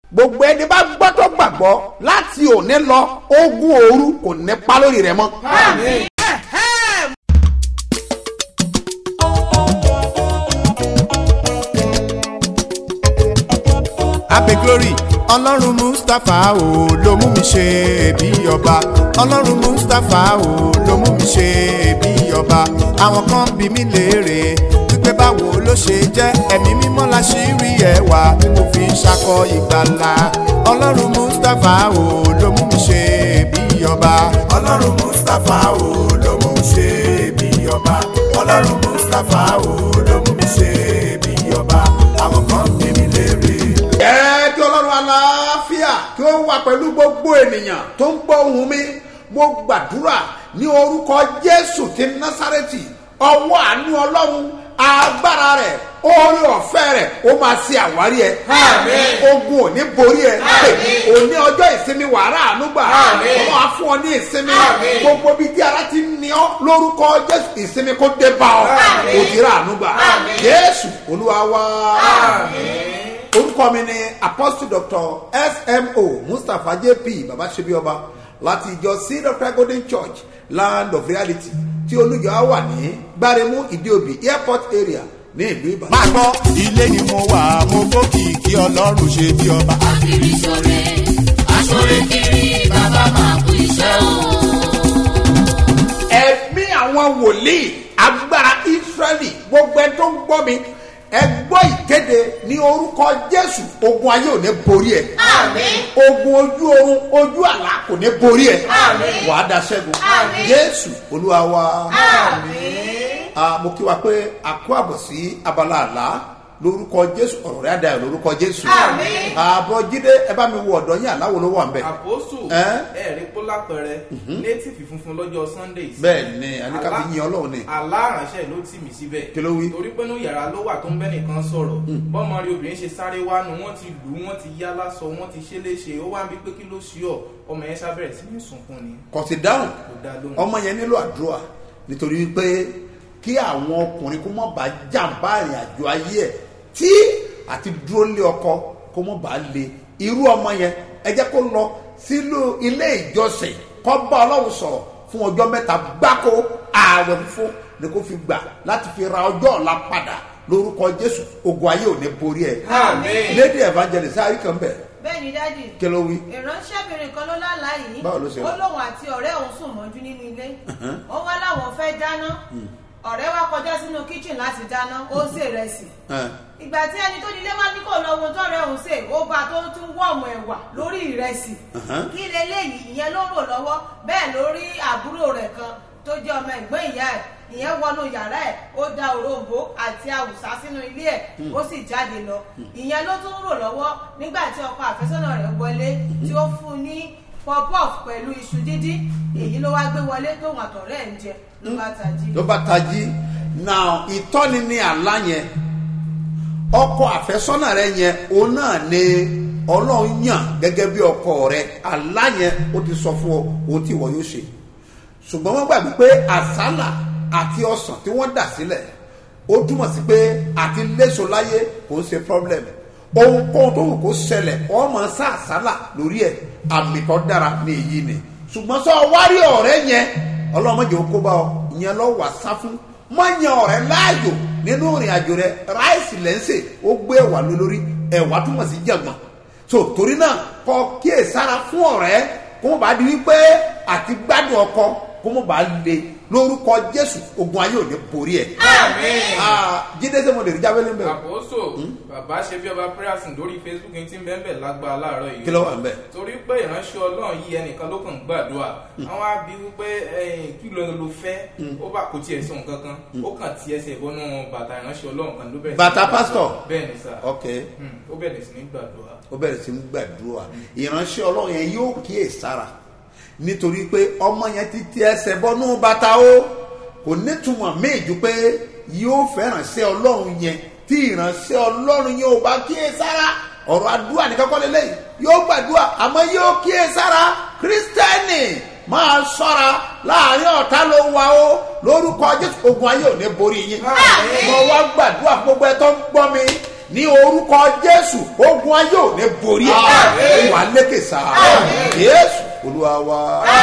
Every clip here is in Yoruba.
gbogbo ẹni bá gbọ́ tó gbàgbọ́ láti òní lọ ogun òru kò ní pa lórí rẹ mọ́. abe glory ọlọ́run mustapha o ló mú mi ṣe bí ọba ọlọ́run mustapha o ló mú mi ṣe bí ọba àwọn kan bí mi léèrè wípé báwo ló ṣe jẹ́ ẹ̀mí mímọ́ la ṣì rí ẹwà tí mo fi ń ṣakọ ìgbàlà ọlọ́run mustapha o ló mú mi ṣe bí ọba ọlọ́run mustapha o ló mú mi ṣe bí ọba ọlọ́run mustapha o ló mú mi ṣe bí ọba àwọn kan bí mi léèrè ẹ kí ọlọ́run aláfíà kí ó wà pẹ̀lú gbogbo ènìyàn tó ń gbọ́ ohùn mi mo gbàdúrà ní orúkọ jésù ti násàrẹ́tì ọwọ́ àánú ọlọ́run agbára rẹ̀ oore ọ̀fẹ́ rẹ̀ ó máa ṣe àwárí ẹ ogun ò ní borí ẹ òní ọjọ́ ìsinmi wàrà ànúgbà ọmọ á fún ọ ní ìsinmi gbogbo bíi tí ara ti ń ní ọ lórúkọ jésù ìsinmi kó dé bá ọ òjìrà ànúgbà jésù olúwa wá orúkọ mi ni apostle doctor smo mustapha jp babasebioba láti ìjọ seed of christ golden church land of reality tí olùjọ á wà ní gbáremú ìdíòbí airport area ní ìlú ìbàdàn. máa gbọ́ ilé ni mo wà mo gbókì kí ọlọ́run ṣe bí ọba. kiri sore asore kiri bàbá máa kú iṣẹ́ o. ẹ̀mí àwọn wòlíì agbára israẹli gbogbo ẹ tó ń gbọ́ mi ẹ gbọ́ ìkéde ní orúkọ jésù ogun ayé ò ní borí ẹ àmín ogun ojú oorun ojú àlá kò ní borí ẹ Àmín. wàá da ṣẹ́gun Àmín. jésù olúwa wa. àmín. Ah, mo kí wa pé a kó àbọ̀ sí abala àlá lórúkọ jésù ọ̀rọ̀ rẹ̀ àdáyọ̀ lórúkọ jésù. Àmín. àbọ̀ jíde ẹ bá mi wo ọ̀dọ́ yín àláwo ló wà ń bẹ̀. àpòsù Ẹ́? ẹ̀rí kó lápẹrẹ nétìfì funfun lọ́jọ́ sunday bẹ́ẹ̀ ni aníkàbí yin ọlọ́run ni. aláránṣẹ́ ló tì mí síbẹ̀ Kí ló wí? torí pé ní yàrá ló wà tó ń bẹ́ nìkan sọ̀rọ̀ bọ́mọ rí obìnrin ṣe sáré wánu wọ́n ti lù ú wọ́n ti yá lásọ wọ́n ti ṣe léṣe ó wá ń bí pé kí ló ṣí ọ ọmọ yẹn ṣàbẹ̀rẹ̀ sí ní sunkún ni kò sí dáhùn kò dá lóhùn. ọmọ yẹn nílò àdúrà nítorí wípé kí àwọn ọkùnrin kó mọ̀ bá jàǹbá ìrìn àjò ayé ẹ̀ tí àti dúró lé ọkọ kó mọ̀ bá le irú ọmọ yẹn ẹ jẹ́ kó lọ sílùú ilé ìjọsìn kó bá ọlọ́run sọ̀rọ̀ fún ọjọ́ mẹ́ta gbáko ààwẹ̀ fún ni kó fi gbà láti fi ra ọjọ́ ọ̀la padà lórúkọ jésù ogun ayé ò ní borí ẹ̀ Àmín. lady evangelist àríkàn bẹ̀ bẹ́ẹ̀ ni dádì kí ló wí. ìránṣẹ́bìnrin kan ló lálàá yìí Báwo ló ṣe ó rí? lóun àti ọ̀rẹ́ òun sùn mọ́jú nínú ilé ó wá láwọn fẹ́ dáná ọ̀rẹ́ wa kọjá sínú kíchìn láti dáná ó sè rẹsì Ẹ̀, ìgbà tí ẹni tó nílé wá ní kò lọ ohun tọrẹ òun sè ó bá tó tún wọ̀ọ̀mù ẹ̀wà lórí ìrẹsì kí leléyìí ìyẹn ló rò lọ́wọ́ bẹ́ẹ̀ lórí àbúrò rẹ̀ kan tó jẹ́ ọmọ ẹ̀gbọ́n ìyá ẹ̀ ìyẹn wọnú yàrá ẹ̀ ó da òrombó àti àwùsá sínú ilé ẹ̀ ó sì jáde lọ ìyẹn ló tún rò lọ́wọ́ nígbà tí ọkọ àfẹ́sọ́nà rẹ̀ wọlé tí ó fún un ní pop-off pẹ̀lú iṣu dídín èyí ló wá gbé wọlé tóun àtọ̀rẹ́ ẹ̀ ń jẹ ló bá tají. ló bá tají now ìtọ́ni ní àlá yẹn ọkọ àfẹ́sọ́nà rẹ yẹn òun náà ni ọlọ́run yàn gẹ́gẹ́ bí ọkọ rẹ àlá yẹn ó ti sọ fún ọ ohun tí ìwọ yóò ṣe ṣùgbọ́n wọ́n gbàgbé pé àsálà àti ọsàn tí wọ́n dà sílẹ̀ ó túmọ̀ sí pé àti léso láyé kò ń ṣe problem ohunkóhun tó wù kó ṣẹlẹ̀ ọmọ sá àsálà lórí ẹ̀ àmì tó dára ní èyí ni ṣùgbọ́n sọ wárí ọ̀rẹ́ yẹn ọlọ́mọdé ó kó bá ọ ìyẹn lọ wà sá fún má yan ọ̀rẹ́ láàyò nínú ìrìn àjò rẹ ráìsì lẹ́ńsẹ̀ ó gbé ẹ̀wà lé lórí ẹ̀wà túmọ̀ sí jẹ̀gbọ̀n so torí náà kọ kíyè sára fún ọ̀rẹ́ kó mọ̀ bá di wípé àti gbádùn ọkọ kó mọ̀ bá le lórúkọ jésù ogun ayé ò ní borí ẹ̀. Ah, jíde sẹ́mo lè rí jábẹ́lẹ́ mbẹ́ o. àpòsò bàbá ṣe bí ọba prayerson lórí facebook ní tí ń bẹ́ẹ̀ bẹ́ẹ̀ lágbára láàárọ̀ yìí kí ló wà ń bẹ̀. torí pé ìránṣẹ́ ọlọ́run yìí ẹnìkan ló kàn ń gbàdúrà àwọn á bí wípé ẹ̀yìn kí ló ló fẹ́ ó bá kò tiẹ̀ sọ nǹkan kan ó kàn ti ẹsẹ̀ ìbọnú bàtà ìránṣẹ́ ọlọ́run kan ló bẹ̀rẹ̀ sí ní Bàtà gbàdúrà. pásítọ̀? bẹ́ẹ̀ ni sà ok Hmm, ó bẹ̀rẹ̀ sí ní gbàdúrà ó bẹ̀rẹ̀ sí ń gbàdúrà ìránṣẹ́ ọlọ́run yẹn yóò kíyè sára nítorí pé ọmọ yẹn ti ti ẹsẹ̀ bọ́nú bàtà o kò nítumọ̀ míì ju pé yóò fẹ́ràn sí ọlọ́run yẹn tí ìránṣẹ́ ọlọ́run yẹn ò bá kíyè sára ọ̀rọ̀ àdúrà ní kọ́kọ́ lélẹ́yìn yóò gbàdúrà àmọ́ yóò kíyè sára kírísítẹ́nì máa ṣọ́ra láàrin ọ̀tá ló wà ó lórúkọ jésù ogun ayé ò ní borí yín mo wá gbàdúrà fún gbogbo ẹ tó ń gbọ́ mi ní orúkọ jésù ogun ayé ò ní borí ẹ lè sá yéésù olúwa wa.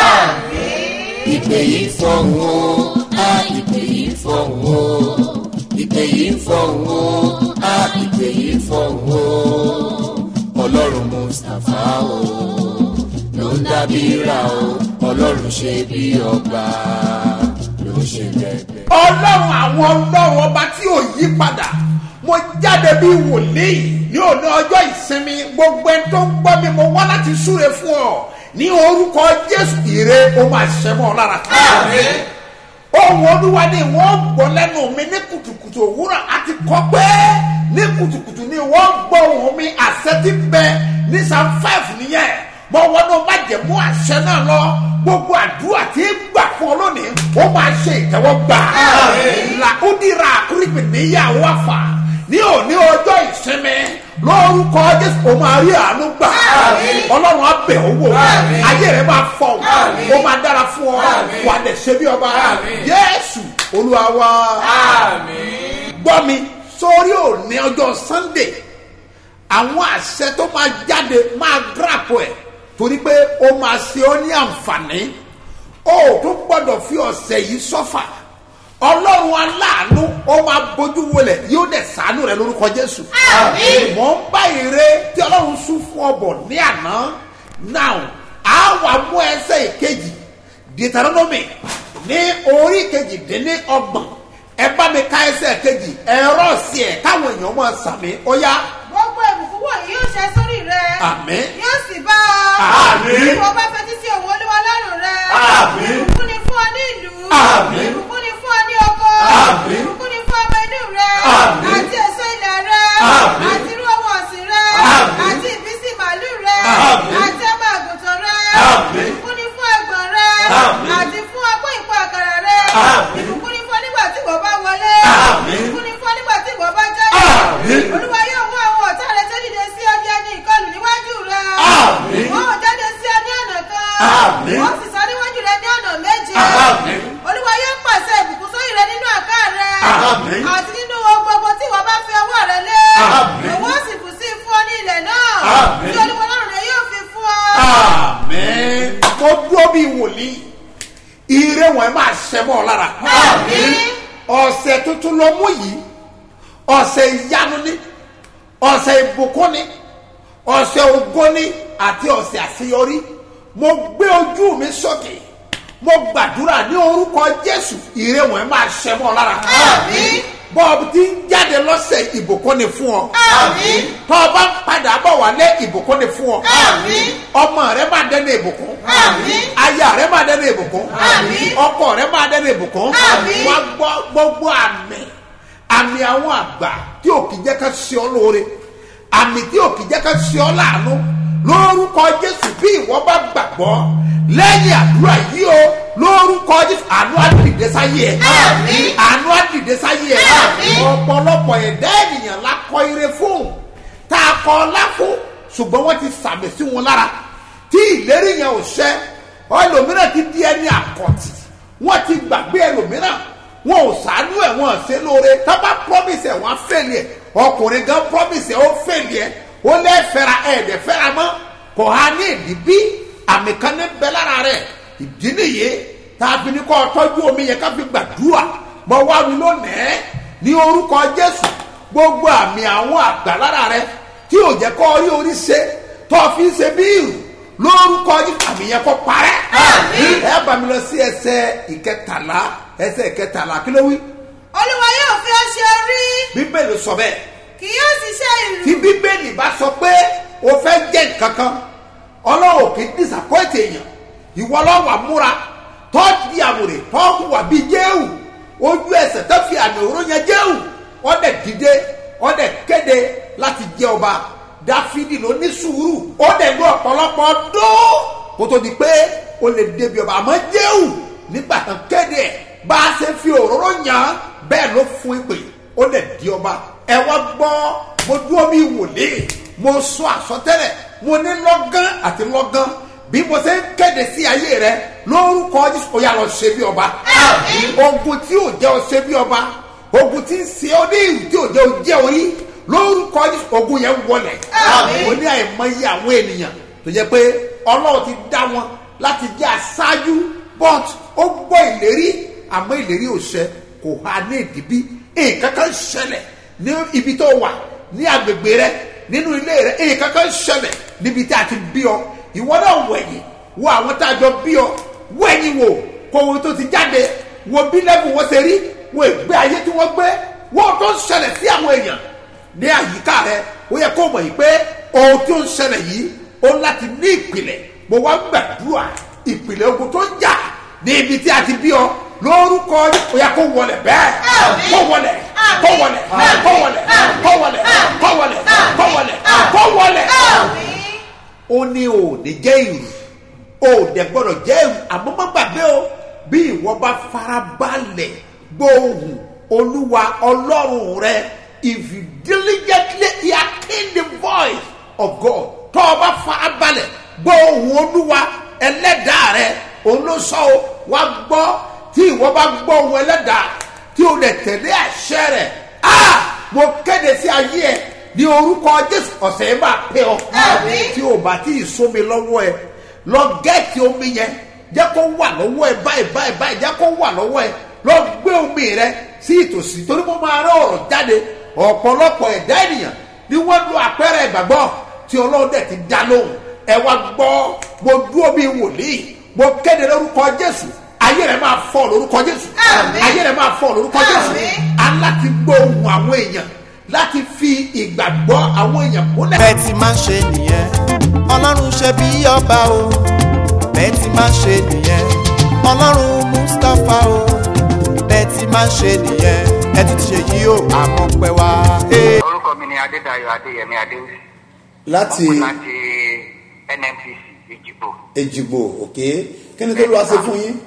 ìpè yìí fọ̀hún o a ìpè yìí fọ̀hún o ìpè yìí fọ̀hún o a ìpè yìí fọ̀hún o ọlọ́run mustapha o ló ń dábí ra o ọlọ́run ṣe bí ọba ló ń ṣe bẹ́ẹ̀ ọlọ́run àwọn ọlọ́run ọba tí ò yí padà mo jáde bí wòlíì ní òní ọjọ́ ìsinmi gbogbo ẹni tó ń gbọ́ mi mo wá láti súre fún ọ ní orúkọ jésù ire ó máa ṣẹ mọ́ ọ lára. ohun olúwa ni wọ́n gbọ́ lẹ́nu mi ní kùtùkùtù òwúrọ̀ àti kọ́ pé ní kùtùkùtù ni wọ́n gbọ́ ohun mi àṣẹ ti bẹ ní psalm five nìyẹn mo wọnú májẹ̀mú àṣẹ náà lọ gbogbo àdúrà tí ń gbà fún ọ lónìí ó máa ṣe ìtẹ́wọ́gbà làkúndìrà àkúrìpì níyàwó àfà ní òní ọjọ́ ìsinmi lórúkọ jésù ó máa rí àánú gbà ọlọ́run á bẹ̀ ọ́ wò ayé rẹ̀ máa fọ̀ ó máa dára fún ọ wà á dẹ̀ ṣe bí ọba yéésù olúwa wa gbọ́ mi sórí òní ọjọ́ sunday àwọn àṣẹ tó máa jáde máa gíràpù ẹ̀ torí pé ó máa ṣe ọ́ ní àǹfààní ó tún gbọ́dọ̀ fi ọ̀sẹ̀ yìí sọ́fà ọlọ́run aláàánú ó máa bójú wọlẹ̀ yóò dẹ̀ sàánú rẹ lórúkọ jésù. mọ̀ ń bá ire tí ọlọ́run sún fún ọbọ̀ ní àná now a wà mú ẹsẹ̀ ìkejì deuteronomy ní orí kejì dín ní ọgbọ̀n ẹ bá mi ká ẹsẹ̀ kejì ẹ̀rọ sí ẹ̀ káwọn èèyàn máa sàmì ó yá gbogbo ìbùkún wọ̀nyí yóò ṣẹ sórí rẹ. Àmín. yóò sì bá ọ. Àmín. bí wọ́n bá fetí sí òun olúwa lọ́rùn rẹ. Àmín. ìbùkún ni fún ọ ní ìlú. Àmín. ìbùkún ni fún ọ ní oko. Àmín. ìbùkún ni fún ọmọ inú rẹ. Àmín. àti èso ilẹ̀ rẹ. Àmín. àti irú ohun ọ̀sìn rẹ. Àmín. àti ìbísí màálù rẹ. Àmín. àti ọmọ àgùntàn rẹ. Àmín. ìbùkún ni fún ẹgbọ̀n rẹ. Àmín. àti fún ọgbọ́n ìpò àkàrà rẹ. Àmín. ìbùkún ni fún ọ nígbà tí wọ́n bá wọlé. Àmín. ìbùkún ni fún ọ nígbà tí wọ́n bá jáde. Àmín. olúwa yóò mú àwọn ọ̀tá rẹ tó dìde sí ọjọ́ ní ìkọlù níwájú rẹ. Àmín. wọ́n ò jáde sí ọ ní ọ̀nà kan. Àmín. wọ́n sì sọ níwájú rẹ ní ọ̀nà méje. Àmín. olúwa yóò pàṣẹ ìbùkún sórí rẹ nínú àká rẹ. Àmín. àti nínú ohun gbogbo tí wọ́n bá fi ọwọ́ rẹ lé. Àmín. òun ó sì bù sí fún ọ ní ilẹ̀ náà. Àmín. tí olúwa ọlọ́run rẹ yóò fi fún ọ. àmín mo dúró bí wòlíì ire wọn máa ṣẹ mọ́ ọ lára Àmín. ọ̀sẹ̀ tuntun ló mú yìí ọ̀sẹ̀ ìyanu ni ọ̀sẹ̀ ìbùkún ni ọ̀sẹ̀ ògo ni àti ọ̀sẹ̀ àṣeyọrí mo gbé ojú mi sókè mo gbàdúrà ní orúkọ jésù ire wọn máa ṣẹ mọ́ ọ lára Àmín. bọ́ọ̀bù tí ń jáde lọ́sẹ̀ ìbùkún ni fún ọ Àmín. tọ́ ọ bá ń padà bọ̀ wálé ìbùkún ni fún ọ Àmín. ọmọ rẹ máa dẹ́nu ìbùkún Àmín. aya rẹ máa dẹ́nu ìbùkún Àmín. ọkọ rẹ máa dẹ́nu ìbùkún Àmín. wá gbọ́ gbogbo àmì àmì àwọn àgbà tí ò kì í jẹ́ ká ṣe ọ lóore àmì tí ò kì í jẹ́ ká ṣe ọ láàánú lórúkọ jésù bí ìwọ bá gbàgbọ́ lẹ́yìn àdúrà yìí o lórúkọ jésù àánú àdìdẹ sáyé ẹ Àmín. àánú àdìdẹ sáyé ẹ Àmín. ọ̀pọ̀lọpọ̀ ẹ̀dá ènìyàn la kọ ire fún tá a kọ ọlá fún ṣùgbọ́n wọ́n ti sàmì sí wọn lára tí ìlérí yẹn ò ṣẹ ẹlòmíràn ti di ẹni àkọ́tì wọ́n ti gbàgbé ẹlòmíràn wọn ò sàánú ẹ̀ wọ́n ṣe lóore tábà promise ẹ̀ wọ́n á fẹ́lẹ̀ ẹ̀ ọkùnrin gan promise ẹ̀ ó fẹ́lẹ̀ ẹ̀ ó lẹ́ fẹ́ra ẹ̀ ẹ̀dẹ̀ fẹ́ra mọ́ kò há ní ìdí bí àmì kan ní bẹ́ lára rẹ̀ ìdí nìyí tàbí ní kọ́ tọ́jú omi yẹn ká fi gbàdúrà mọ wá mi lónìí ní orúkọ jésù gbogbo àmì àwọn àgbà lára rẹ tí ò jẹ́ kọ́ rí orí ṣe tó fi ń ṣe bí ìrù lórúkọ jésù àmì yẹn kọ́ parẹ́ Àmín. ẹ bá mi lọ sí ẹsẹ̀ ìkẹtàlá ẹsẹ̀ ìkẹtàlá kí ló wí olúwa yóò fi ọ ṣe orí bíbélì sọ bẹ́ẹ̀ kì yóò sì ṣe ìlú. tí bíbélì bá sọ pé o fẹ́ jẹ́ nǹkan kan ọlọ́run kì í disappoint èèyàn ìwọ lọ́wọ́ àmúra tọ́jú àwòrán tọ́jú wà bíi jéhù ojú ẹsẹ̀ tó fi àmì òró yẹn jéhù ọ̀dẹ̀ dìde ọ̀dẹ̀ kéde láti jẹ́ ọba dáfídì ló ní sùúrù ọ̀dẹ̀ ló ọ̀pọ̀lọpọ̀ dún kó tó di pé o lè débi ọba àmọ́ jéhù nígbà tán kéde ẹ̀ bá a ṣe fi òróró yàn án bẹ́ẹ̀ ló fún ìpè ó lè di ọba ẹ wá gbọ́ mo dúró bí wòlíì mo sọ àsọtẹ́lẹ̀ mo ní lọ́gán àti lọ́gán bí mo ṣe ń kéde sí ayé rẹ lórúkọ jésù ó yà lọ ṣe bí ọba Àmín. ogun tí ò jẹ́ ọ ṣe bí ọba ogun tí ń ṣe ọ ní ìlú tí ò jẹ́ ọ jẹ́ orí lórúkọ jésù ogun yẹn wọlẹ̀ Àmín. mo ní àìmọye àwọn ènìyàn tó jẹ́ pé ọlọ́run ti dá wọn láti jẹ́ aṣáájú but ó gbọ́ ìlérí àmọ́ ìlérí ò ṣẹ kò há ní ìdíbí nǹkan kan ṣẹlẹ̀ ní ibi tó wà ní agbègbè rẹ nínú ilé rẹ nǹkan kan ṣẹlẹ̀ níbi tí a ti bí ọ ìwọ náà wẹ̀yìn wo àwọn tá a jọ bí ọ wẹ̀yìn wò kó ohun tó ti jáde wo bí lẹ́bù wọn ṣe rí wo ìgbé ayé tí wọ́n gbé wo ohun tó ń ṣẹlẹ̀ sí àwọn èèyàn ní àyíká rẹ ó yẹ kó mọ̀ yìí pé ohun tó ń ṣẹlẹ̀ yìí ó láti ní ìpìlẹ̀ mo wá gbàdúrà ìpìlẹ̀ ogun tó ń jà ní ibi tí a ti bí ọ lórúkọ ó yẹ kó wọlẹ̀ bẹ́ẹ̀ kó wọlẹ̀ kó wọlẹ̀ kó wọlẹ̀ kó wọlẹ̀ kó wọlẹ̀ kó wọlẹ̀ kó wọlẹ̀ ó ní o ò ní jẹ́ ìrù o ò dẹ̀ gbọ́dọ̀ jẹ́ ìrù àmọ́ má gbàgbé o bí ìwọ bá farabalẹ̀ gbóhùn olúwa ọlọ́run rẹ if you diligently hear the voice of God tó o bá farabalẹ̀ gbóhùn olúwa ẹlẹ́dàá rẹ òun ló sọ o wá gbọ́ tí ìwọ bá gbọ́ ohun ẹlẹ́dàá tí o lè tẹ̀lé àṣẹ rẹ̀ ah mo kéde sí ayé ẹ ní orúkọ jésù ọ̀sẹ̀ yìí máa pẹ́ ọ tí o bá tí ì sómi lọ́wọ́ ẹ lọ gẹ́ẹ̀tì omi yẹn jẹ́ kó wà lọ́wọ́ ẹ báyìí báyìí báyìí jẹ́ kó wà lọ́wọ́ ẹ lọ gbé omi rẹ sí ìtòsí torí mo máa rán ọ̀rọ̀ jáde ọ̀pọ̀lọpọ̀ ẹ̀dá ènìyàn ni wọ́n lo àpẹẹrẹ ìgbàgbọ́ tí ọlọ́run dẹ̀ ti dá lóhùn ẹ wá gbọ́ mo dúró bíi wòlíì mo kéde lórúkọ jésù ayé rẹ máa fọ lórúkọ jésù ayé rẹ máa fọ lórúkọ jésù aláti gbóhùn àwọn èèyàn láti fi ìgbàgbọ́ àwọn èèyàn múlẹ̀. bẹ́ẹ̀ ti máa ń ṣe nìyẹn ọlọ́run ṣe bí ọba o bẹ́ẹ̀ ti máa ń ṣe nìyẹn ọlọ́run mustapha o bẹ́ẹ̀ ti máa ń ṣe nìyẹn ẹ ti ṣe yí o àmọ́ pẹ́ wá. Hey. orúkọ mi ni adédayọ adéyẹmí adéwì láti láti nnpc ìjìbò èjìgbò òkè kí ni tó lọ́wọ́ ṣe fún yín.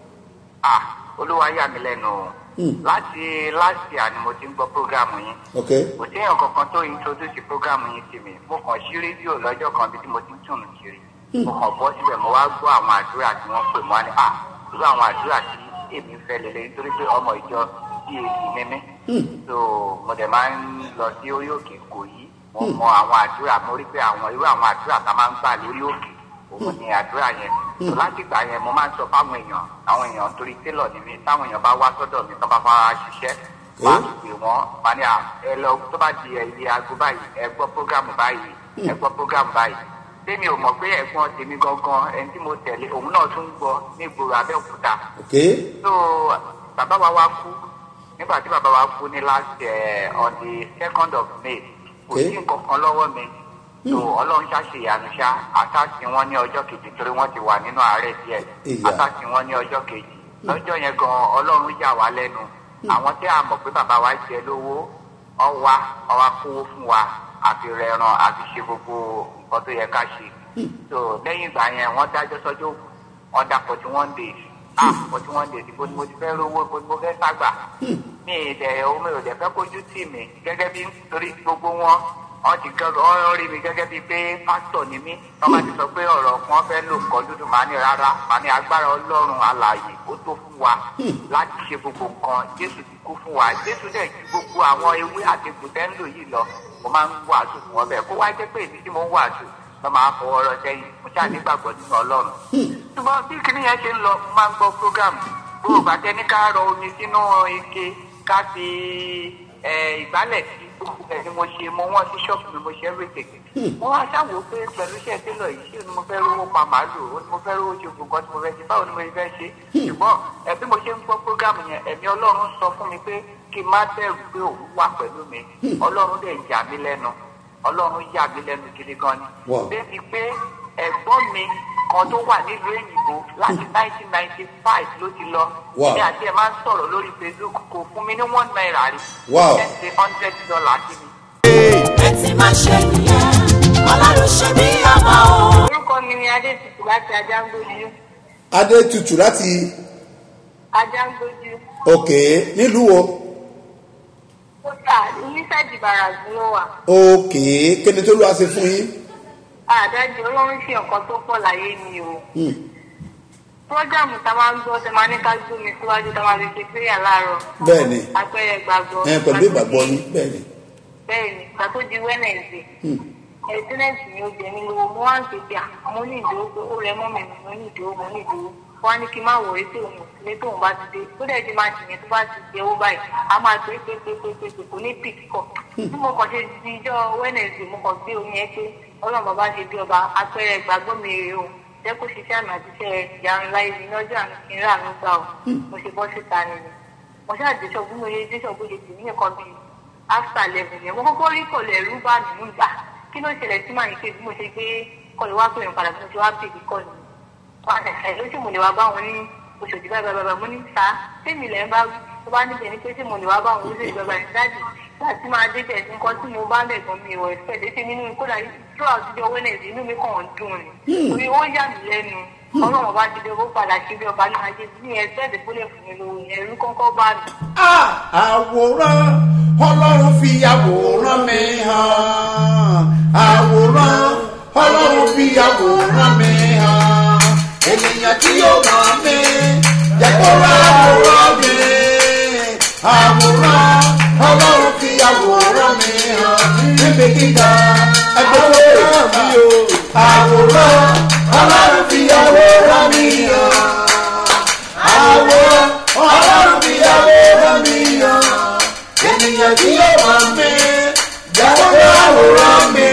ah olúwa yà mí lẹ́nu o láti last year ni mo ti ń gbọ́ prógámù yín ok kò téèyàn kankan tó introduce prógámù yín sí mi mo kàn sí rédíò lọ́jọ́ kan bí tí mo ti ń tùnú kiri mo kàn bọ́ síbẹ̀ mo wá gbọ́ àwọn àdúrà tí wọ́n pè mọ́ ni ah irú àwọn àdúrà tí èmi ń fẹ́ lélẹ̀ nítorí pé ọmọ ìjọ cac ni mí so mo dẹ̀ máa ń lọ sí orí òkè kò yí mo mọ àwọn àdúrà mo rí pé àwọn irú àwọn àdúrà tá a máa ń gbà lórí òkè òun ni àdúrà yẹn so láti gbà yẹn mo máa ń sọ fáwọn èèyàn àwọn èèyàn torí télọ̀ ni mí táwọn èèyàn bá wá sọ́dọ̀ mi tán bá fara ṣiṣẹ́ máa ń pè wọ́n máa ní à ẹ lọ tó bá di ẹyẹ aago báyìí ẹ gbọ́ prógámù báyìí ẹ gbọ́ prógámù báyìí tèmi ò mọ̀ pé ẹ̀gbọ́n tèmi gangan ẹni tí mo tẹ̀lé òun náà tún ń gbọ́ ní ìgboro abẹ́òkúta ok so bàbá wa wá kú nígbà tí bàbá wa kú ní last uh, on the second of may kò sí nǹkan kan lọ́wọ́ mi so ọlọ́run ṣàṣe ìyanu ṣá àtàkì wọn ní ọjọ́ kejì torí wọ́n ti wà nínú àárẹ̀ díẹ̀ Ìyá. àtàkì wọn ní ọjọ́ kejì lọ́jọ́ yẹn gan ọlọ́run yà wá lẹ́nu àwọn tí a mọ̀ pé bàbá wa jẹ lówó ọwá ọwá kówó fún wa àfi rẹran àfi ṣe gbogbo nǹkan tó yẹ ká ṣe so lẹ́yìn ìgbà yẹn wọ́n dájọ́ sọ́jọ́ òkú wọ́n dá forty one days ah forty one days ibo ni mo ti fẹ́ rówó ibo ni mo fẹ́ ságbà mi ì dẹ̀ omi ò dẹ̀ fẹ́ kójú tì mí gẹ́gẹ́ bí torí gbogbo wọn wọ́n ti gẹ́gẹ́ wọ́n rí mi gẹ́gẹ́ bíi pé pásítọ̀ ni mí wọ́n bá ti sọ pé ọ̀rọ̀ kan fẹ́ lò nǹkan dúdú màá ní rárá màá ní agbára ọlọ́run alààyè ó tó fún wa láti ṣe gbogbo nǹkan jésù ti kú fún wa jésù dẹ̀ ju gbogbo àwọn ewé àti egbòtẹ́ ń lò yìí lọ mo máa ń wàásù fún ọ bẹ́ẹ̀ kó wá jẹ́ pé èmi tí mo ń wàásù lọ́ máa fọwọ́ rọ sẹ́yìn mo ṣáà nígbàgbọ́ nínú ọlọ́run ṣùgbọ́n bí kinní yẹn ṣe ń lọ mo máa ń gbọ́ program gbogbo àtẹ ní ká rọ omi sínú ike ká fi ẹ, ìgbálẹ̀ sí gbogbo ẹ̀ ni mo ṣe mo wọ́n sí ṣọ́ọ̀bù mi mo ṣe everything mo wá ṣàwò pé pẹ̀lú iṣẹ́ télọ̀ yìí ṣé ni mo fẹ́ rówó pa màálù ó ní mo fẹ́ rówó ṣe gbogbo nǹkan tí mo fẹ́ ṣe báwo ni mo fẹ́ ṣe ṣùgbọ́n ẹ bí mo ṣe ń gbọ́ program yẹn ẹ̀mí ọlọ́run sọ fún mi pé kí n má bẹ̀rù pé òun wà pẹ̀lú mi ọlọ́run dẹ̀ yà mí lẹ́nu ọlọ́run yà mí lẹ́nu gidi gan ni Wow. débi pé ẹ̀gbọ́n mi kan tó wà nílùú èyìnbó láti nineteen ninety five ló ti lọ Wow. èmi àti ẹ̀ máa ń sọ̀rọ̀ lórí facebook kò fún mi ní one naira rí Wow. ten to hundred dollar sí mi. ẹ ti máa ṣe nìyẹn ọlọ́run ṣe bí ọmọ o. orúkọ mi ni adétutù láti ajángójú adé tutù láti ajángójú ok nílùú wo kódà oníṣẹ́jì bàràzù ló wà ok kí ni tó lọ́wọ́ ṣe fún yín. àdájọ ọlọ́run ṣe nǹkan tó pọ̀ láyé mi o prógámù tá a máa ń gbọ́ tẹ máa ní ká gbó mi síwájú tá a máa fi ṣe péyà láàárọ̀ bẹ́ẹ̀ ni àpẹẹrẹ gbàgbọ́ ẹ pẹ̀lú ìgbàgbọ́ yín bẹ́ẹ̀ ni bẹ́ẹ̀ ni ìgbà tó di wẹ́nẹ̀sì ẹ̀sìnẹ́ǹtì ni ó jẹ mí lówó mo wá ń ṣe pé mo ní ìdúró pé ó rẹ mọ́ mi mo ní ìdúró mo ní ìdúró wọ́n á ní kí n má wọ̀rí tí òun ò sílé tóun bá ti dé tó dẹ̀ ti máa jìyẹn tó bá ti jẹ owó báyìí a máa pé pé pé pé pé pé kò ní pìk kọ̀ bí mo kàn ṣe di ijọ́ wednesday mo kàn gbé omi ẹ pé ọlọ́run bàbá ṣe bí ọba apẹ̀rẹ̀ ìgbàgbọ́ mi rèé o jẹ́ kó ṣiṣẹ́ àmì àti iṣẹ́ ìyanu láyé mi ní ọjọ́ àmì kí n rà ló gbà o mo ṣe bọ́ síta nìyẹn mo ṣáà dé ṣọ́ọ̀bù mo ṣe dé ṣọ́ọ̀bù ṣe tì ní nǹkan bíi after eleven yẹn mo kọ́kọ́ rí kọ̀lẹ̀ ẹ̀rú bá mi mú gbà kí ló ṣẹlẹ̀ sí màá ní pé bí mo ṣe gbé kọ̀lẹ̀ wá pè mí padà bí mo ṣe wá pè mí kọ̀lẹ̀ wọn ẹ̀ ló sì mo lè wá bá wọn ní oṣooṣù báyìí báyìí báyìí mo ní sá tèmi lẹ́ ń bá wí tó bá níbẹ̀ ní pé tí mo lè wá bá wọn lóṣooṣù báyìí báyìí dáàdì láti máa dé bẹ̀ nǹkan tí mo bá ń bẹ̀ gan mi ìwọ̀ ẹ̀fẹ́ lé sí nínú kódà tó àtijọ́ wẹ́nẹ̀dì inú mi kàn ń dùn ni torí ó yà mí lẹ́nu ọlọ́run ọba ti dé owó padà sí bí ọba ní ajé ní ẹgbẹ́ ìdìbòlẹ̀ fún mi lówó ẹ̀rú kọ́kọ́ bá mi. Ah, àwòrán ọlọ́run fi àwòrán mi hàn àwòrán ọlọ́run fi àwòrán mi hàn ènìyàn tí yóò mọ̀ mí jẹ́ kó rà àwòrán mi àwòrán ọlọ́run fi àwòrán mi hàn níbi gíga ẹgbẹ́ àwòrán mi o àwòrán ọlọ́run fi àwòrán mi hàn àwòrán ọlọ́run fi àwòrán mi hàn ènìyàn tí yóò mọ̀ mí jẹ́wọ́ àwòrán mi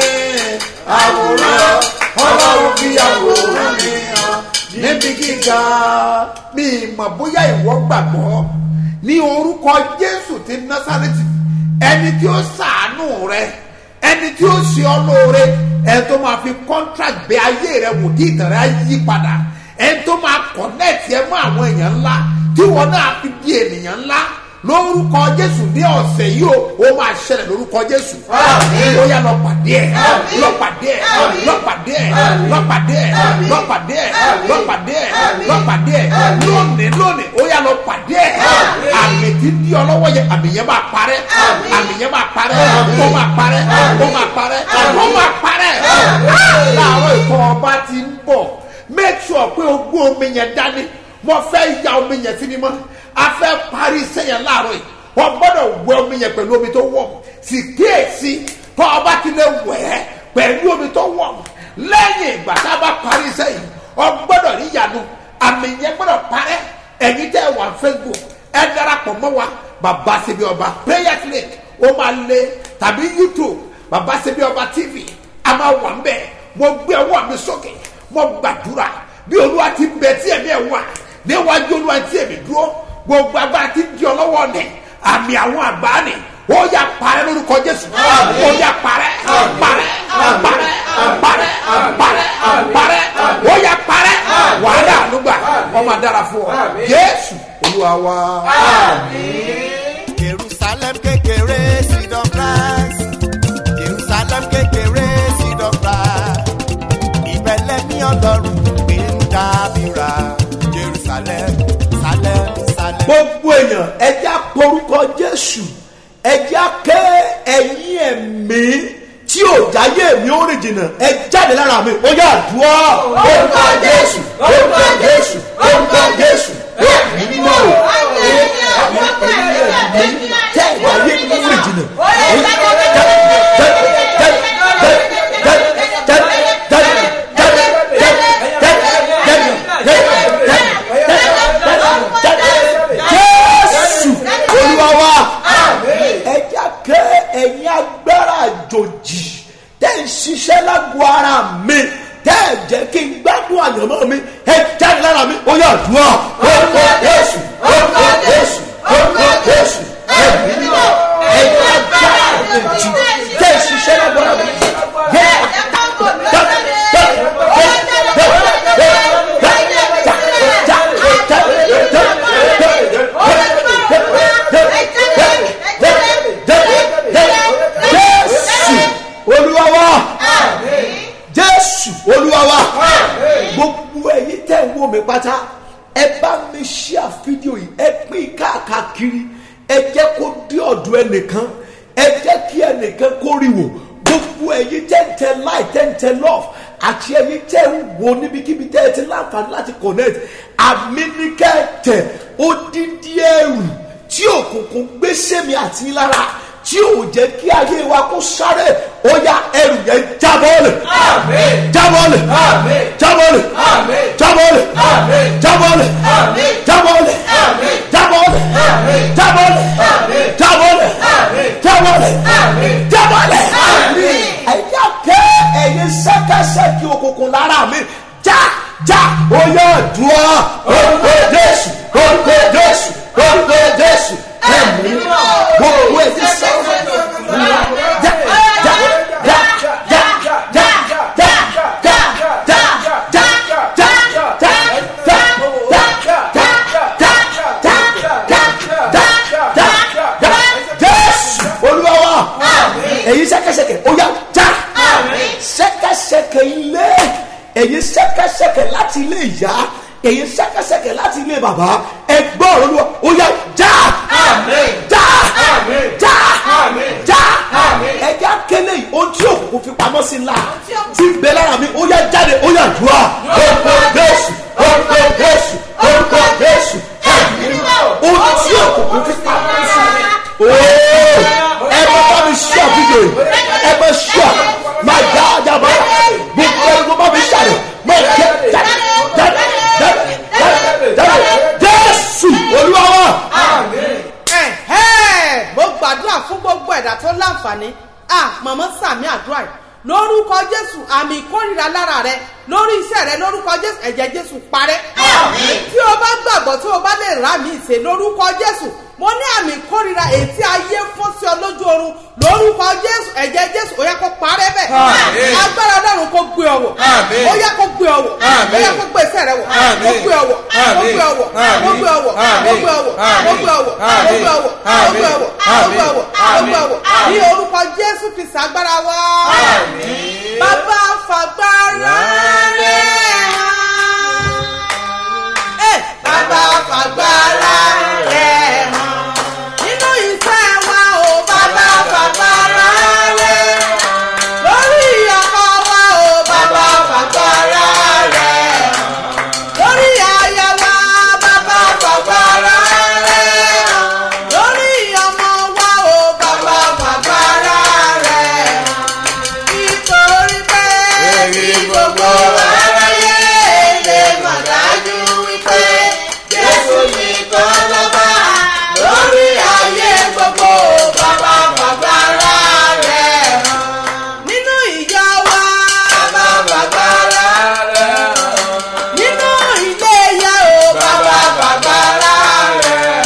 àwòrán ọlọ́run fi àwòrán mi hàn níbi gíga mi mọ̀ bóyá ìwọ gbàgbọ́ ní orúkọ jésù ti násàrẹ́tì ẹni tí ó sàánú rẹ ẹni tí ó ṣe ọ lóore ẹni tó máa fi contract gbé ayé rẹ wò tí ìtàn rẹ á yí padà ẹni tó máa connect ẹ mọ́ àwọn èèyàn ńlá tí wọn náà fi di ènìyàn ńlá lórúkọ jésù ní ọ̀sẹ̀ yìí o ó máa ṣẹlẹ̀ lórúkọ jésù ó yà lọ pàdé ẹ̀ lọ pàdé ẹ̀ lọ pàdé ẹ̀ lọ pàdé ẹ̀ lọ pàdé ẹ̀ lọ pàdé ẹ̀ lọ pàdé ẹ̀ lónìí lónìí ó yà lọ pàdé ẹ̀ àmì tí di ọlọ́wọ́ yẹ àmì yẹn máa parẹ́ àmì yẹn máa parẹ́ ó máa parẹ́ ó máa parẹ́ ó máa parẹ́ láàárọ̀ ìkọ́ ọba ti ń bọ̀ make sure pé o gbé omi yẹn dání mo fẹ́ ya omi yẹn sí ni mọ́ a fẹ́ parí iṣẹ́ yẹn láàárọ̀ yìí wọ́n gbọ́dọ̀ wẹ omi yẹn pẹ̀lú omi tó wọ̀ sì kíyèsí tó ọba ti lè wẹ̀ ẹ́ pẹ̀lú omi tó wọ̀ lẹ́yìn ìgbà tá a bá parí iṣẹ́ yìí wọ́n gbọ́dọ̀ rí ìyanu àmì yẹn gbọ́dọ̀ parẹ́ ẹ̀yin tẹ́ wà facebook ẹ darapọ̀ mọ́ wa bàbá sebi ọba prayer clinic ó máa lé tàbí youtube bàbá sebi ọba tv a máa wà ń bẹ̀ mo gbé ọwọ́ mi sókè mo gbàdúrà bí olúwa ti bẹ tí ẹ̀mí ẹ̀ wà níwájú olúwa tí èmi dúró gbogbo agbára ti di ọlọ́wọ́ nẹ̀ àmì àwọn àgbà ni ó yà parẹ́ lórúkọ jésù ó yà parẹ́ parẹ́ parẹ́ parẹ́ parẹ́ parẹ́ ó yà parẹ́ wàhálà ànúgbà ọmọ dára fún ọ jésù olúwa wa. jerusalem kékeré seed of christ jerusalem kékeré seed of christ ìbẹ̀lẹ̀ ní ọlọ́run gbé ń dábìrà jerusalem salem salem. gbogbo èèyàn ẹja porúkọ jésù ẹja ké ẹyin ẹmí tí ò jáyé mi ó rìn jìnnà ẹ jáde lára mi ó yà dùọ́. orúkọ jésù orúkọ jésù orúkọ jésù ẹmí mímọ́ o ẹmí ẹmí tẹ ìwáyé mi ó rìn jìnnà. jésù olúwa wa ẹja ké ẹ̀yin agbára àjòjì tẹ́ ń ṣiṣẹ́ lágbo ara mi tẹ́ ẹ̀ jẹ́ kí n gbádùn àyànmọ́ mi ẹ jáde lára mi ó yà dùn ọ́ orúkọ jésù orúkọ jésù orúkọ jésù ẹ̀mí mímọ́ ẹ̀yin agbára àjòjì tẹ́ ń ṣiṣẹ́ lágbo ara mi yẹ jésù olúwa wa jésù olúwa wa gbogbo ẹyin tẹ ń wò mí pátá ẹ bá mi ṣíà fídíò yìí ẹ pín káàkiri ẹ jẹ kó dé ọdọ ẹnìkan ẹ jẹ kí ẹnìkan kó rí wò gbogbo ẹyin tẹ ń tẹ láì tẹ ń tẹ lọf àti ẹyin tẹ ń wo níbikíbi tẹ ẹ ti láǹfààní láti connect àmì ní kẹtẹ ó dídí ẹrù tí òkùnkùn gbé sẹ́mi àti lára tí ò jẹ́ kí ayé wa kó sáré ó yá ẹrù yẹn jábọ́ọ̀lì jábọ́ọ̀lì jábọ́ọ̀lì jábọ́ọ̀lì jábọ́ọ̀lì jábọ́ọ̀lì jábọ́ọ̀lì jábọ́ọ̀lì jábọ́ọ̀lì jábọ́ọ̀lì jábọ́ọ̀lì ẹ̀yà kẹ́ ẹ̀yin sẹ́kẹ́sẹ́kì òkùnkùn lára mi já já ó yẹ dùn ọ́ orúkọ jésù orúkọ jésù orúkọ jésù ẹ̀mí gbogbo ẹ̀sìn sẹ́kẹ́sẹ́kì já já já já já já já já já já já já jésù olúwa wa èyí sẹ́kẹ́sẹ́kẹ́ ó yá já sẹ́kẹ́sẹ́kẹ́ ilé èyí sẹ́kẹ́sẹ́kẹ́ láti ilé ìyá èyí sẹ́kẹ́sẹ́kẹ́ láti ilé bàbá ẹgbọ́n olúwa ó yá já já já já ẹja kele yìí ohun tí òkùnkùn fi pamọ́ sí ńlá tí ń bẹ lára mi ó yá jáde ó yá dùá orúkọ jésù orúkọ jésù orúkọ jésù ohun tí òkùnkùn fi pamọ́ sí ooo ẹ bá bá mi ṣọ́ fídíò yìí ẹ bá ṣọ́ máa dá ọjà bá gbogbo ẹni tó bá mi ṣàlẹ̀ máa jẹ jáde jáde jáde jáde jáde jésù olúwa wa. ẹ̀hẹ́ mo gbàdúrà fún gbogbo ẹ̀dá tó láǹfààní à mọ̀mọ́ sàmì àdúrà yìí lórúkọ jésù àmì ìkórìíra lára rẹ lórí iṣẹ́ rẹ lórúkọ jésù ẹ̀jẹ̀ jésù parẹ́ tí o bá gbàgbọ́ tí o bá lè rà mí ìṣe lórúkọ jésù mo ní àmì ìkórìíra ètí ayé fún sí ọ lójú oorun lórúkọ jésù ẹ̀jẹ̀ jésù ó yẹ kó parẹ́ bẹ́ẹ̀ agbára ọlọ́run kó gbé ọwọ́ ó yẹ kó gbé ọwọ́ ó yẹ kó gbé iṣẹ́ rẹ wọ̀ kó gbé ọwọ́ kó gbé ọwọ́ kó gbé ọwọ́ kó gbé ọwọ́ kó gbé ọwọ́ kó gbé ọwọ́ kó gbé ọwọ́ kó gbé ọwọ́ kó gbé ọwọ́ ní orúkọ jésù kristu agbára wa bàbá fagbára rẹ̀ hàn bàbá fagbára rẹ̀ hàn nínú iṣẹ́ wa o bàbá fagbára rẹ̀ hàn lórí ọkọ wa o bàbá fagbára rẹ̀ hàn lórí aya wa bàbá fagbára rẹ̀ hàn lórí ọmọ wa o bàbá fagbára rẹ̀ hàn nítorí pé kí gbogbo aráyé lè mọ̀ dájú wípé jésù nìkan lọ́ba lórí ayé gbogbo bàbá fagbára rẹ̀ hàn. nínú ìyá wa bàbá fagbára rẹ̀ hàn. nínú ilé ìyá o bàbá fagbára rẹ̀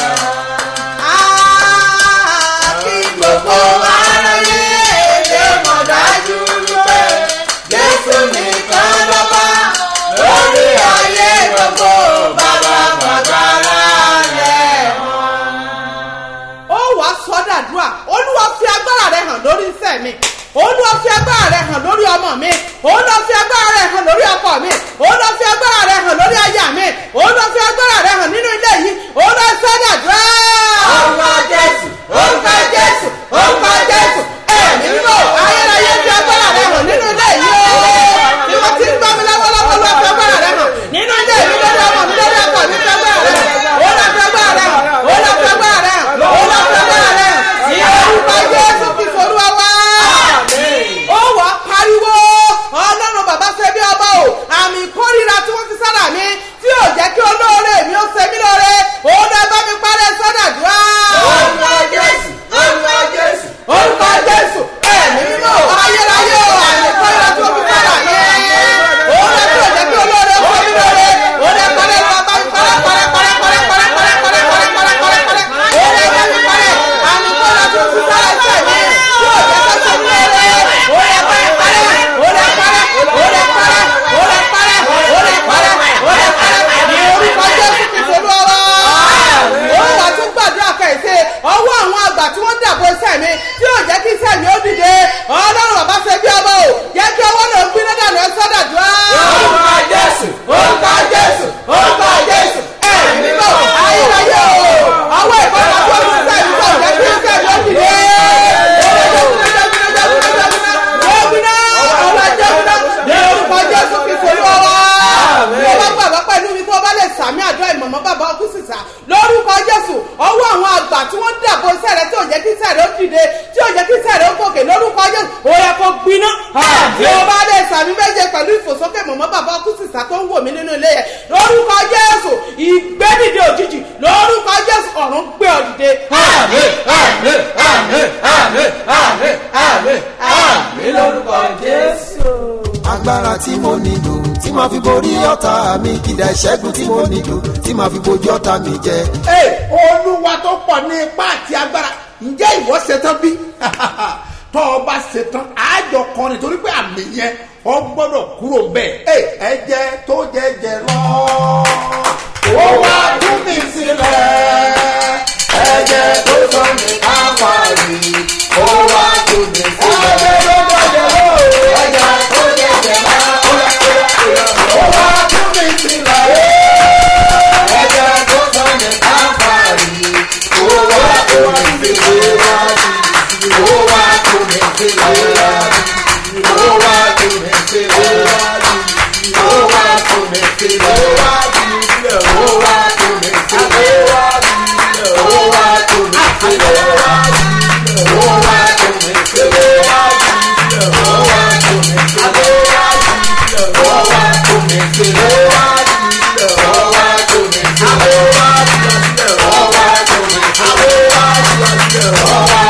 hàn. kí gbogbo aráyé lè mọ̀ dájú wípé jésù nìkan lọ́ba lórí ayé gbogbo bàbá fagbára rẹ̀ hàn ó wá sọdàdúrà olúwa fi agbára rẹ hàn lórí iṣẹ́ mi olúwa fi agbára rẹ hàn lórí ọmọ mi olúwa fi agbára rẹ hàn lórí ọkọ mi olúwa fi agbára rẹ hàn lórí aya mi olúwa fi agbára rẹ hàn nínú ilé yìí olúwa sọdàdúrà. orúkọ jésù orúkọ jésù orúkọ jésù ẹ̀mí mímọ́ ayérayé fi agbára rẹ hàn nínú ilé yìí o bí wọ́n ti ń gbọ́ mi lọ́wọ́lọ́wọ́ olúwa fi agbára rẹ hàn nínú ilé mi lórí ọmọ mi lórí ọkọ mi fi agbára rẹ hàn olúwa fi agbára rẹ hàn olúwa fi agbára rẹ hàn olúwa fi agbára rẹ hàn ní orúkọ jésù fi forúwa wá. ó wà á pariwo ọlọ́run bàbá ṣe bí ọba o àmì ìkórìíra tí wọ́n fi sára mi tí ò jẹ́ kí olóò mọ́ bàbá kú sísá tó ń wò mí nínú ilé yẹn lórúkọ jésù ìgbẹ́dìde òjijì lórúkọ jésù ọ̀run gbé ọ dìde. àmín àmín àmín àmín àmín àmín àmín lórúkọ jésù. agbára tí mo nílò tí màá fi borí ọ̀tá mi kìdá ìṣẹ́gun tí mo nílò tí màá fi bojú ọ̀tá mi jẹ. Ee, olúwa tó pọ̀ ní ipá àti agbára ǹjẹ́ ìwọ ṣetán bí? tọ́ ọ bá ṣetán àjọ kan nítorí pé àmì yẹn ọ gbọ́dọ̀ kúrò bẹ́ẹ̀. Ee, ẹ̀jẹ̀ tó jẹjẹ lọ. ó wá tún mi sílẹ̀. ẹ̀jẹ̀ tó sọ mi káfàrí. ó wá tún mi sílẹ̀. ẹ̀jẹ̀ tó jẹjẹ lọ. ẹ̀jẹ̀ tó jẹjẹ lọ. ó wá tún mi sílẹ̀. ẹ̀jẹ̀ tó sọ mi káfàrí. ó wá tún mi sílẹ̀. ó wá tún mi sílẹ̀. ó wá tún mi sílẹ̀. ó wá tún mi sílẹ̀. ó wá tún mi sílẹ̀. ó wá tún mi sílẹ̀. ó wá tún mi sílẹ̀. ó wá tún mi sílẹ̀. ó wá tún mi sílẹ̀. ó wá tún mi sílẹ̀. ó wá tún mi sílẹ̀. ó wá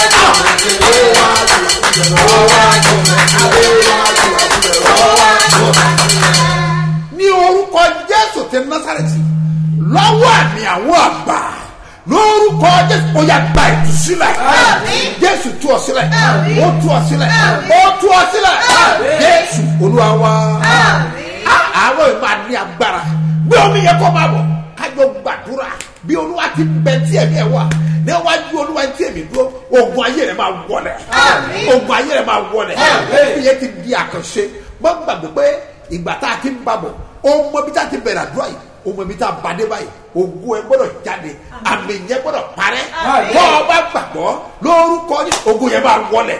ní orúkọ jésù ti násàrẹ́tì lọ́wọ́ àmì àwọn àgbà lórúkọ jésù ó yà gba ìtúsílẹ̀ jésù tú ọ sílẹ̀ ó tú ọ sílẹ̀ ó tú ọ sílẹ̀ jésù olúwa wá Á- àwọn ìmọ̀ àní agbára bí omi yẹ kó máa bọ̀ kájọ gbàdúrà bí olúwa ti bẹ tí ẹ̀mí ẹ̀ wà níwájú olúwa tí èmi dúró ogun ayé rẹ̀ máa wọlẹ̀ ogun ayé rẹ̀ máa wọlẹ̀ ìyẹn ti di àkànṣe gbọ́n gbàgbé pé ìgbà tá a ti ń babọ̀ ọmọ bí tá a ti bẹ̀rẹ̀ àdúrà yìí ọmọ bí tá a bàdé báyìí ogun ẹ gbọ́dọ̀ jáde àmì yẹn gbọ́dọ̀ parẹ́ bọ́ ọ bá gbàgbọ́ lórúkọ ní ogun yẹn máa wọlẹ̀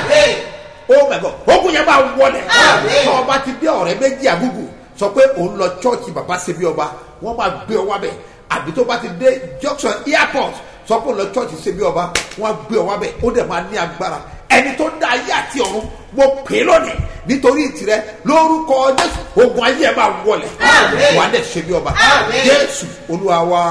oh my god ogun yẹn máa wọlẹ̀ tọ́ ọba ti dé ọ̀rẹ́ méjì àgùgù sọ pé òun lọ chọ́ọ̀chì bàbá ṣebí ọba wọ́n máa gbé ọ wábẹ̀ àbí tó bá ti dé junction airport sọ pé òun lọ chọ́ọ̀chì ṣebí ọba wọ́n gbé ọ wábẹ̀ ó dẹ̀ máa ní agbára ẹni tó dá ayé àti ọ̀run mo pè é lónìí nítorí ìtìrẹ lórúkọ jésù ogun ayé ẹ máa wọlẹ̀ wà á dẹ̀ ṣebí ọba jésù olúwa wa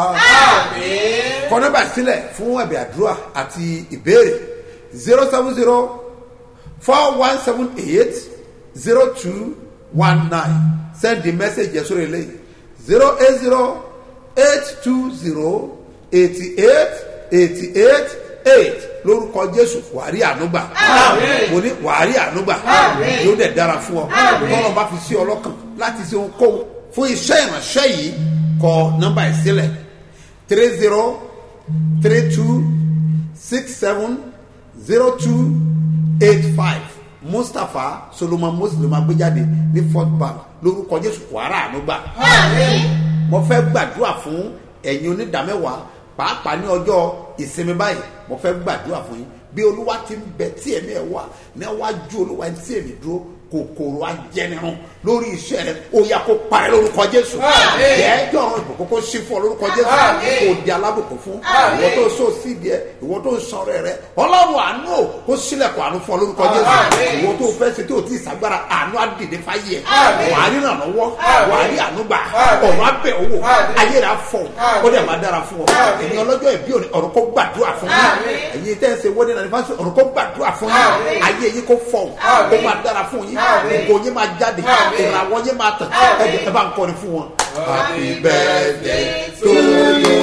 kọ nọ́mbà sílẹ̀ fún ẹ̀bẹ̀ àdúrà àti ìbéèrè zero seven zero four one seven eight zero two one nine send the message yẹn sórí eléyìí zero eight zero eight two zero eighty eight eighty eight eight lórúkọ jésù wàárí ànúgbà mo ní wàárí ànúgbà yóò dẹ̀ dára fún ọ tọ́lọ́ bá fi sí ọlọ́kàn láti ṣe ohunkóhun fún iṣẹ́ ìránṣẹ́ yìí kọ nọ́mbà ẹ̀ sílẹ̀ three zero three two six seven zero two eight five mustapha solomon muslim agbéjáde ní fort bank lórúkọ jésù wàrà ànúgbà mo fẹ́ gbàdúrà fún ẹ̀yin onídàmẹ́wàá pàápàá ní ọjọ́ ìsinmi báyìí mo fẹ́ gbàdúrà fún yín bí olúwa ti ń bẹ tí ẹ̀mí ẹ̀ wà níwájú olúwa tí èmi dúró kòkòrò ajẹnirun lórí iṣẹ́ rẹ ó yà kó parẹ́ lórúkọ jésù jẹ́ẹ́jọ́ ọ̀run ìbùkún kó sí fún ọ lórúkọ jésù kò di alábùkún fún ìwọ tó so síbi ẹ ìwọ tó sọ̀rọ̀ rẹ ọlọ́run àánú ò kó sílẹ̀kùn àánú fún ọ lórúkọ jésù ìwọ tó fẹ́ ṣe tó ti ìsagbára àánú àdìdè fáyé ẹ wàá rí ràn lọ́wọ́ wàá rí àánú gbà ọ̀run abẹ́ owó ayé rẹ afọ̀ ó dẹ̀ máa dára fún ọ ẹ̀yin ọlọ́jọ́ ìbí òní ọ̀run kó gbàdúrà fún yín ẹ̀yin tẹ́ ẹ ṣe wọ́dẹ̀ náà nífàṣẹ ọ̀run kó gbàdúrà fún yín ayé yín kó fọ̀ ó máa dára fún yín ògo yín máa jáde ìràwọ̀ yín máa tàn ẹ jẹ́ ẹ bá ń kọrin fún wọn. happy birthday to you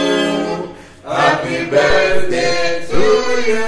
happy birthday to you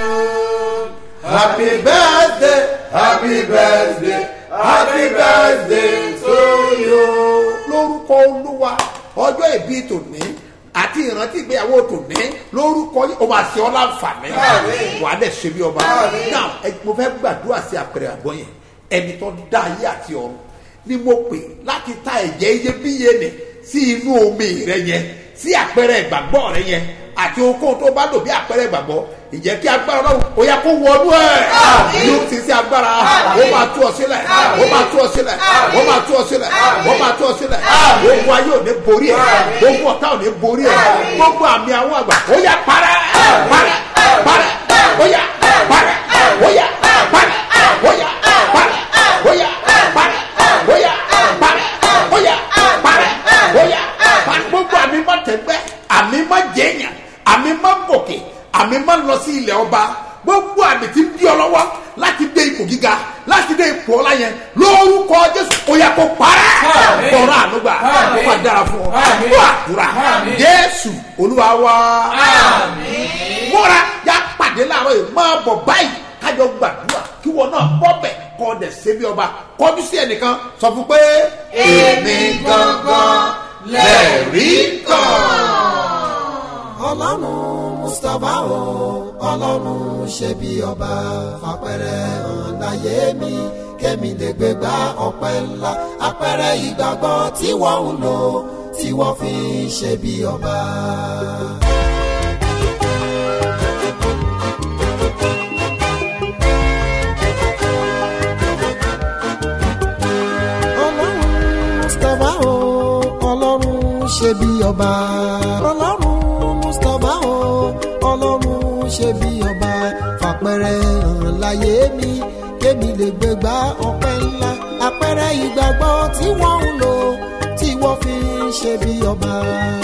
happy birthday happy birthday happy birthday to you. lórúkọ olúwa ọjọ́ ìbí tòní àti ìrántí ìgbéyàwó tòní lórúkọ yìí o máa ṣe ọ́ láǹfààní wà á dẹ̀ ṣe bí ọba now ẹ- mo fẹ́ gbàdúrà sí àpẹẹrẹ àgbọ̀ yẹn ẹni tó dá ayé àti ọ̀run ni mo pè láti ta ẹ̀jẹ̀ iyebíye nì sí inú omi rẹ yẹn sí àpẹẹrẹ ìgbàgbọ́ rẹ yẹn àti ohunkóhun tó bá lò bí àpẹẹrẹ ìgbàgbọ́ ìjẹ́ kí agbára ọlọ́run ó yẹ kó wọnú ẹ̀ yóò ti sí agbára ó máa tú ọ sílẹ̀ ó máa tú ọ sílẹ̀ ó máa tú ọ sílẹ̀ ó máa tú ọ sílẹ̀ ogun ayé ò ní borí ẹ̀ ogun ọ̀tá ò ní borí ẹ̀ gbogbo àmì àwọn àgbà ó yà parẹ́ parẹ́ parẹ́ ó yà parẹ́ ó yà parẹ́ ó yà parẹ́ ó yà parẹ́ ó yà parẹ́ àmì máa ń lọ sí ilẹ̀ ọba gbogbo àmì tí ń bí ọ lọ́wọ́ láti dé ipò gíga láti dé ipò ọlá yẹn lórúkọ jésù ó yẹ kó parẹ́ Àmín. bọ̀rọ̀ ànúgbà ó Àmín. máa dára fún ọ Àmín. fún àdúrà Àmín. jésù olúwa wá múra yá pàdé láàárọ̀ yìí máa bọ̀ báyìí kájọ gbàdúrà kí wọn náà bọ́ bẹ̀ kọ́ ọdẹ ṣebí ọba kọjú sí ẹnìkan sọ fún pé èmi gangan lẹ́rìí kan. ọlọ́run mustapha o ọlọ́run ṣe bí ọba fapẹ̀rẹ̀ hàn láyé mi kémi lè gbé gba ọpẹ́ ńlá apẹ̀rẹ̀ ìgbàgbọ́ tí wọ́n ń lò tí wọ́n fi ń ṣe bí ọba. ọlọ́run mustapha o ọlọ́run ṣe bí ọba ọlọ́run mustapha o ọlọ́run ṣe bí ọba fàpẹrẹ hàn láyé mi kémi lè gbégbá ọpẹ́ ńlá apẹ̀rẹ̀ ìgbàgbọ́ tí wọ́n ń lò tí wọ́n fi ń ṣe bí ọba.